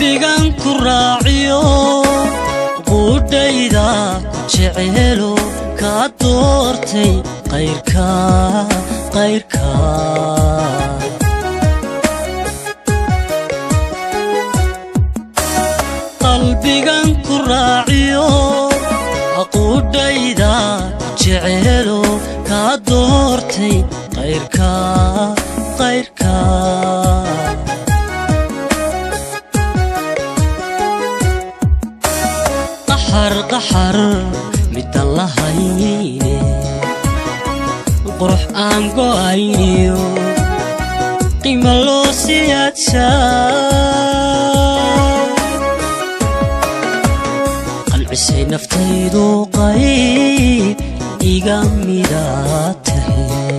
qalbigan ku raaciyo quudhayda ku jeceelo kaa doortay qayrka qayrka qalbigan ku raaciyo aquudhayda ku jeceelo kaa doortay qayrka qayrka qaxar qaxar midaan lahayne qurux aan go'ayniyo qiima loo siyaadsaa qalcisay naftaydu qayb iga mida tahay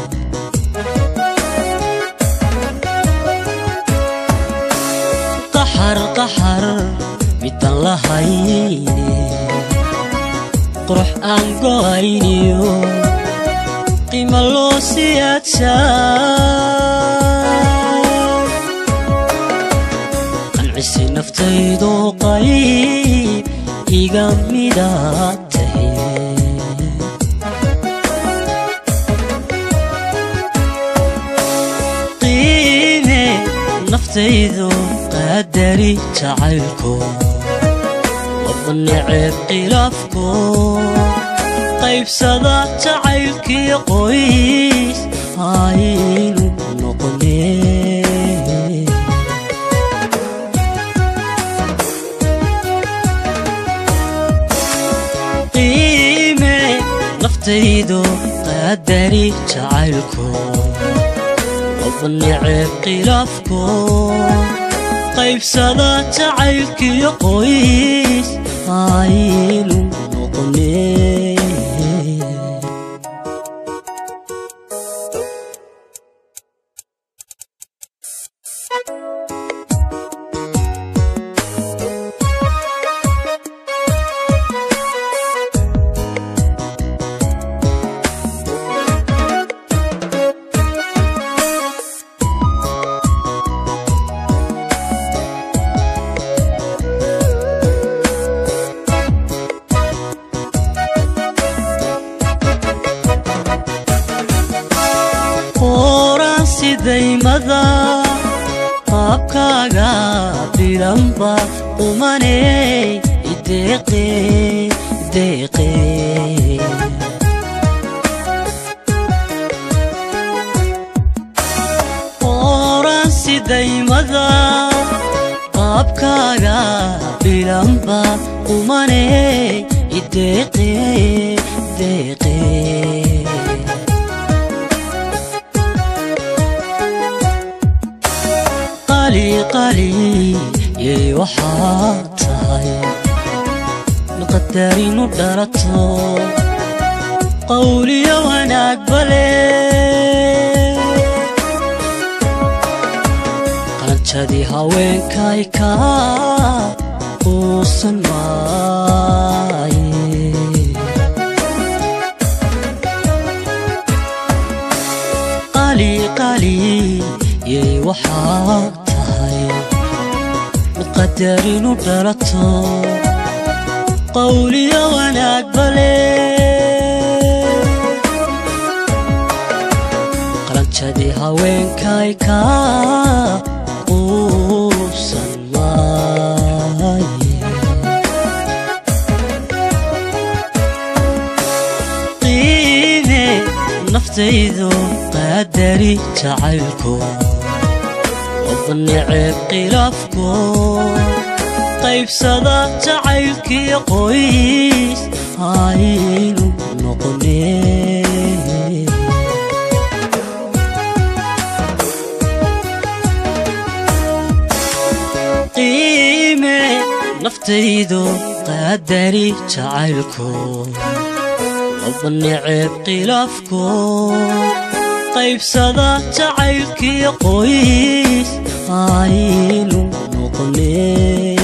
qaxar qaxar midaan lahayne qurux aan go'ayniyo qiima loo siyaadsaa qancisay naftaydu qayb iga mida tahay qiime naftaydu qadari jacaylko wada neceb khilaafko qaybsada jacaylkii qoys aynu noqone qiime naftaydu qadari jacaylko wada neceb khilaafko qaybsada jacaylkii qoys aynu noqone qoran sidaymada qaabkaaga bilanba qumaney ideeqe deeqe qoran sidaymada qaabkaaga bilanba qumaney ideeqe deeqe qali qali yey waxaa tahay naqadarinu dhalato qawliyo wanaag bale qalanjadii haweenkay ka uusan maaye qali qali yey waxaa tahay mid qadarinu dhalato qawliyo wanaag bale qalanjadii haweenkay ka quusan maaye qiime naftaydu qadari jacaylko wada neceb khilaafko qaybsada jacaylkii qoys aynu noqone qiime naftaydu qadari jacaylko wada neceb khilaafko qaybsada jacaylkii qoys aynu noqone